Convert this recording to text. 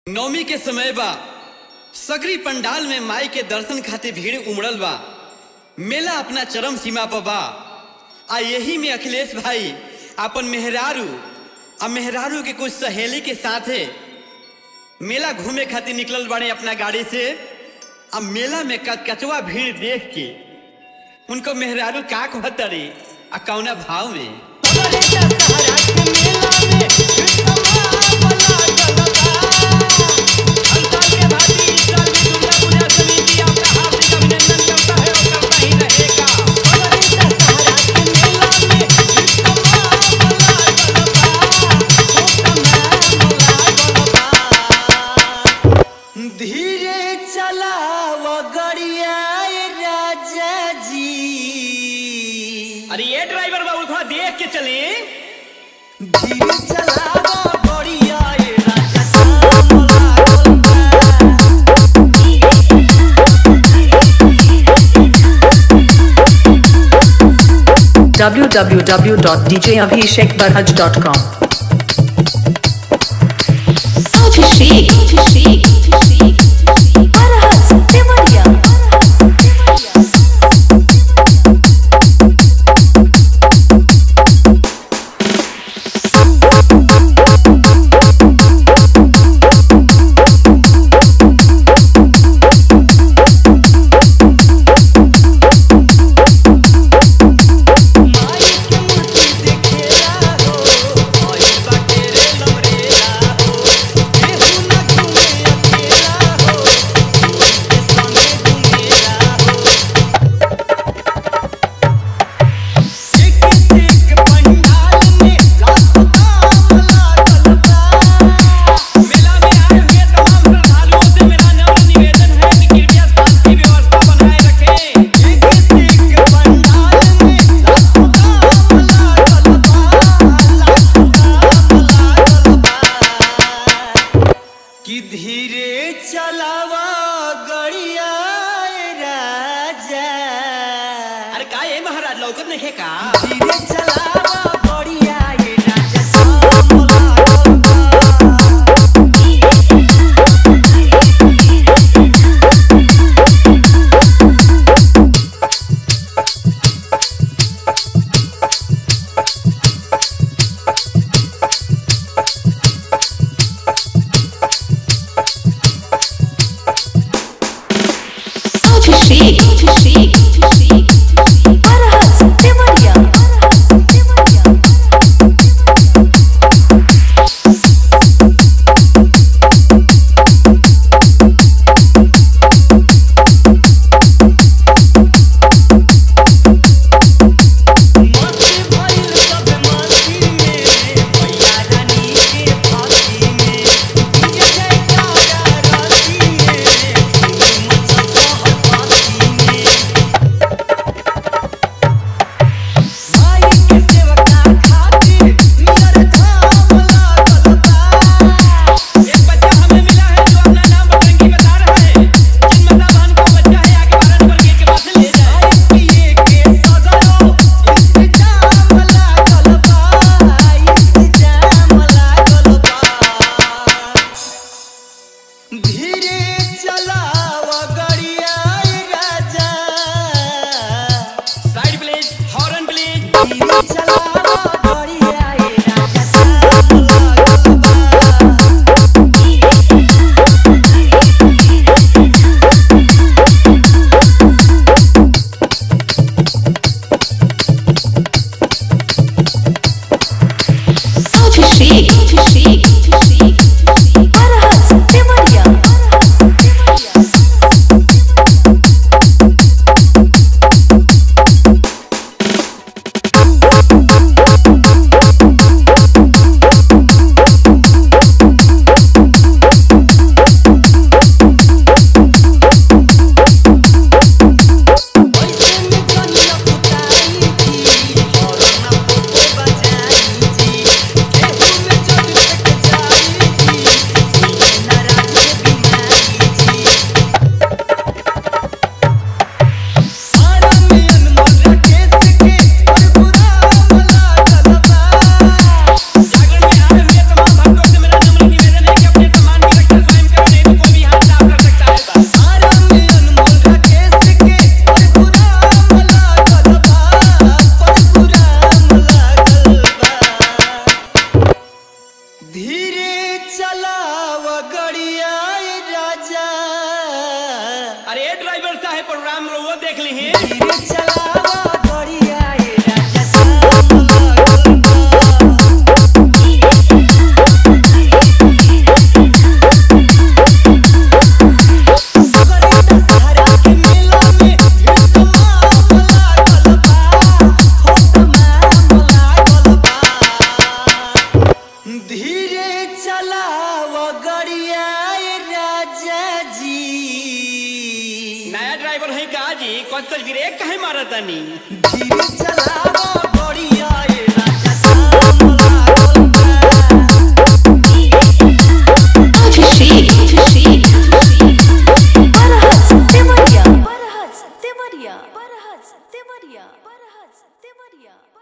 नवमी के समय बा सगरी पंडाल में माई के दर्शन खातिर भीड़ उमड़ल बा मेला अपना चरम सीमा पर बा आ यही में अखिलेश भाई अपन मेहरारू आ मेहरारू के कुछ सहेली के साथे मेला घूमे खातिर निकलल बाड़े अपना गाड़ी से आ मेला में कचवा भीड़ देख के उनको मेहरारू का कहतरी आ कौना भाव में धीरे चलाव गड़िया राजा जी अरे ये ड्राइवर बाबू थोड़ा देख के चले धीरे चलाव गड़िया राजा साम लागल बा। www.djabhishekbarhaj.com Abhishek, Abhishek, Abhishek, Arhat Temania, माई के मूर्ति देखेला हो, ओई बाटे रे लमरेला हो। केहू ना घूमे अकेला हो, कोई के संगे घूमेला हो। एक से एक पंडाल में लाखों दाम लागल बा। मेला में आए हुए तमाम श्रद्धालुओं से मेरा नम्र निवेदन है कि कृपया शांति व्यवस्था बनाए रखें एक से एक पंडाल में लाखों दाम लागल बा, लाखों दाम लागल बा। कि धीरे चलावा गड़िया राजा अरे का ये महाराज लौकत नहीं है का धीरे चलावा गड़िया राजा साम लागल बा। Abhishek, Abhishek, Abhishek, Arhat Temania, Arhat Temania. मस्ती भइल सब मस्ती में मैया रानी के भक्ति में डीजे जयकारा रस्ती में धूम मचल शहर बस्ती में हम रउआ देख ली धीरे चलावा गड़िया ए राजा जाम लागल बा सगरे दशहरा के मेला में भीड़ तमाम लागल बा हो तमाम लागल बा धीरे चलाव गड़िया ए राजा जी नया ड्राइवर है का जी कच कच ब्रेक काहे मारतानी धीरे चलाव गड़िया ए राजा जाम लागल बा Abhishek, Abhishek, Barahat Satyamaria, Barahat Satyamaria, Barahat Satyamaria, Barahat Satyamaria.